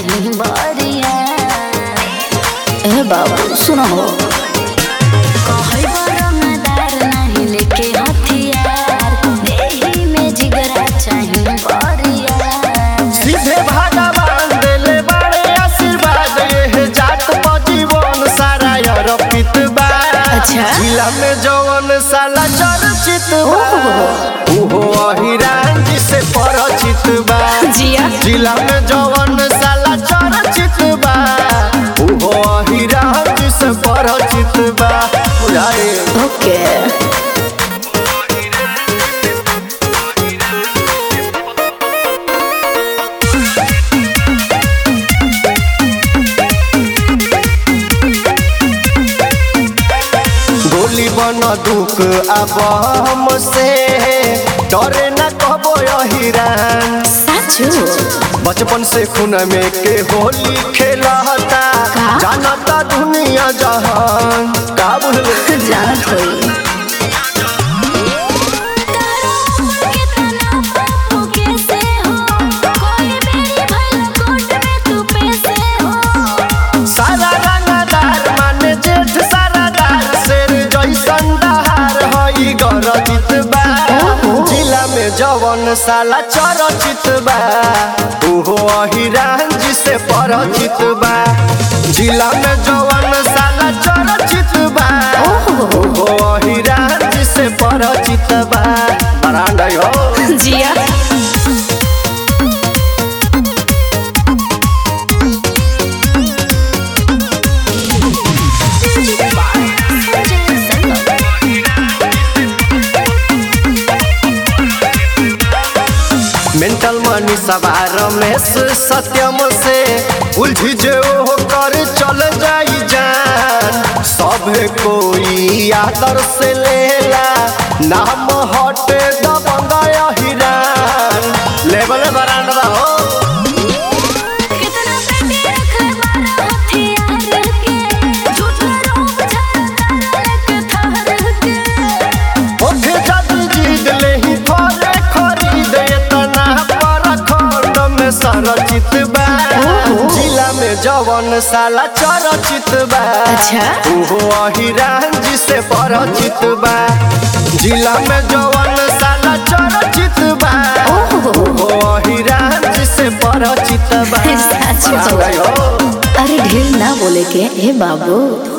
चाही बरिया ए बाबू सुनो कहै बरमदार नहीं लेके हथियार देही में जिगरा चाही बरिया सीधे भगवान देले बड़े आशीर्वाद ये जात पर जीवन सारा अर्पित बा अच्छा। जिला में जवन साला चर्चित बा उहो अहिरान जी से परिचित बा जिया जिला में जवन साला चर्चित बा उहो अहिरान जी से परिचित बा बुझाए ओके गोली बन दुख अब हमसे डरे न कहबो अहिरान साचू बचपन से खून में के होली खेलता का? जानता दुनिया जहान का बुझले जानत होई सारा रंगदार माने जेठ सारादार शेर जैसन दहार हई गरजित बा जिला में जवन साला चरचित बा उहो अहिरान जी से परिचित बा जिला में जवन साला चरचित बा उहो अहिरान जी से परिचित बा बरांडा हो जिया मेंटल मनी सवार रमेश सत्यम से उलझी जे ओ कर चल जाई जान सब कोई आदर से लेला नाम हटे दबंगा हिरान लेवल बरांडा हो ओठे जद जीत लेही थोरे खरीद एतना पर खंड में सरचित बा जिला में जवन साला चरचित बा अच्छा। उहो अहिरान जी से परिचित बा जिला में जवन साला चरचित बा उहो अहिरान जी से परिचित बा सच में। हो अरे ढेर ना बोले के हे बाबू